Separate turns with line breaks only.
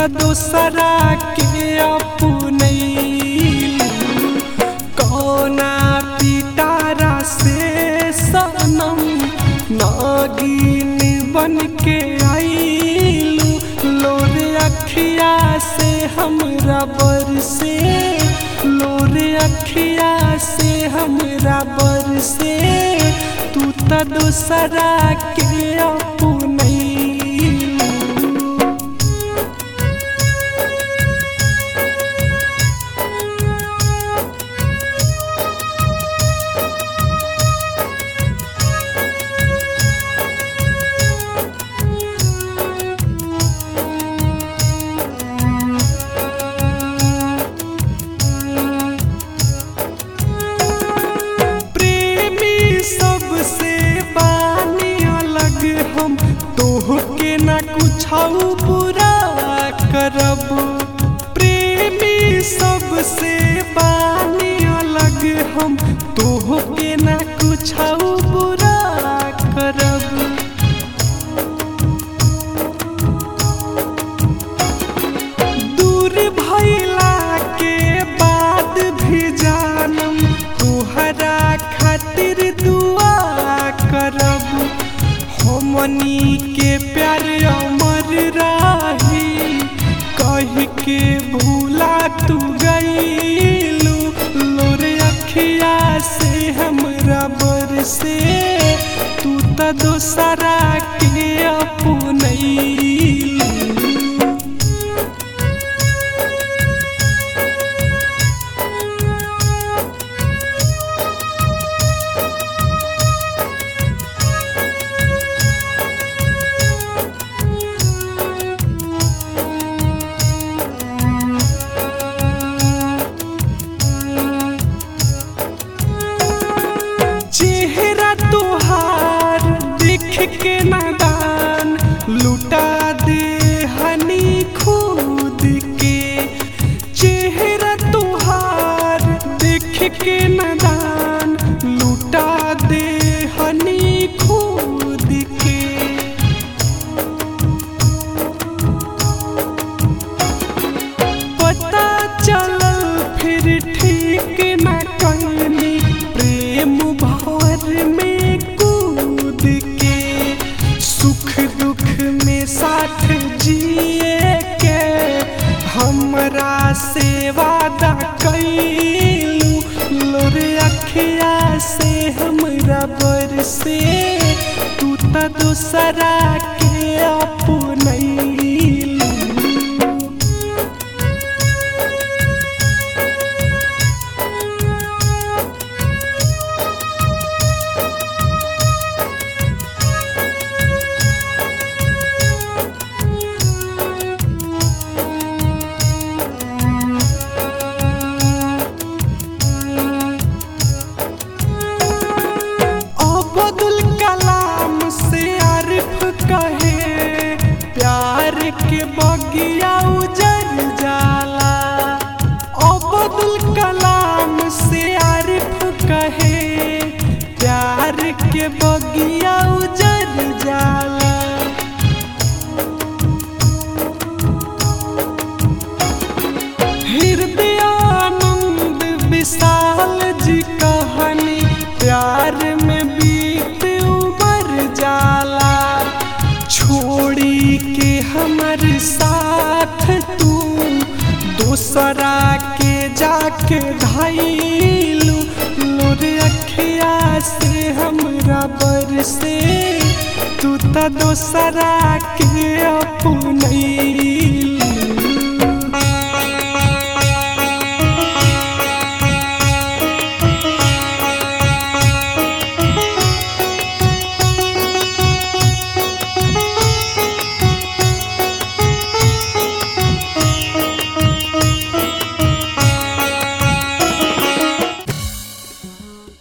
त दोसरा के अपनैलू कौना पिटारा से सनम नागिन बन के आईलू लोरे अखिया से हमरा बरसे लोरे अखिया से हमरा बरसे तू त दोसरा के अपनैलू प्रेमी सबसे बानी अलग हम तोहके ना कुछ बुरा करब प्रेमी सबसे बानी अलग हम तोहके ना कुछ बुरा करब दूर भैला के बाद भी जानम तुहरा खातिर दुआ करब हमनी के प्यार अमर राही कह के भूला तू गईलू लोरे अखिया से हमरा बरसे तू त दोसरा के अपनैलू चेहरा तुहार देख के नादान लुटा दे हनी खुद के चेहरा तुहार देख के नादान लुटा दे हनी खुद के पता चलल फिर ठीक न कहनी प्रेम भवर में कूद के सुख दुख में साथ जिए के हमरा से वादा कैलू लोरे अखिया से हमरा बरसे तू त दोसरा के अपनैलू अब्दुल कलाम से आरिफ कहे प्यार के बगिया उजर जाला अब्दुल कलाम से आरिफ कहे प्यार के बगिया उजर जाला हृदयानंद विशाल जी कहानी प्यार में बीत उमर जाला छोड़ी के हमर साथ तू दोसरा के जाके धैलू लोरे अखिया से हमरा बरसे तू त दोसरा के अपनैलू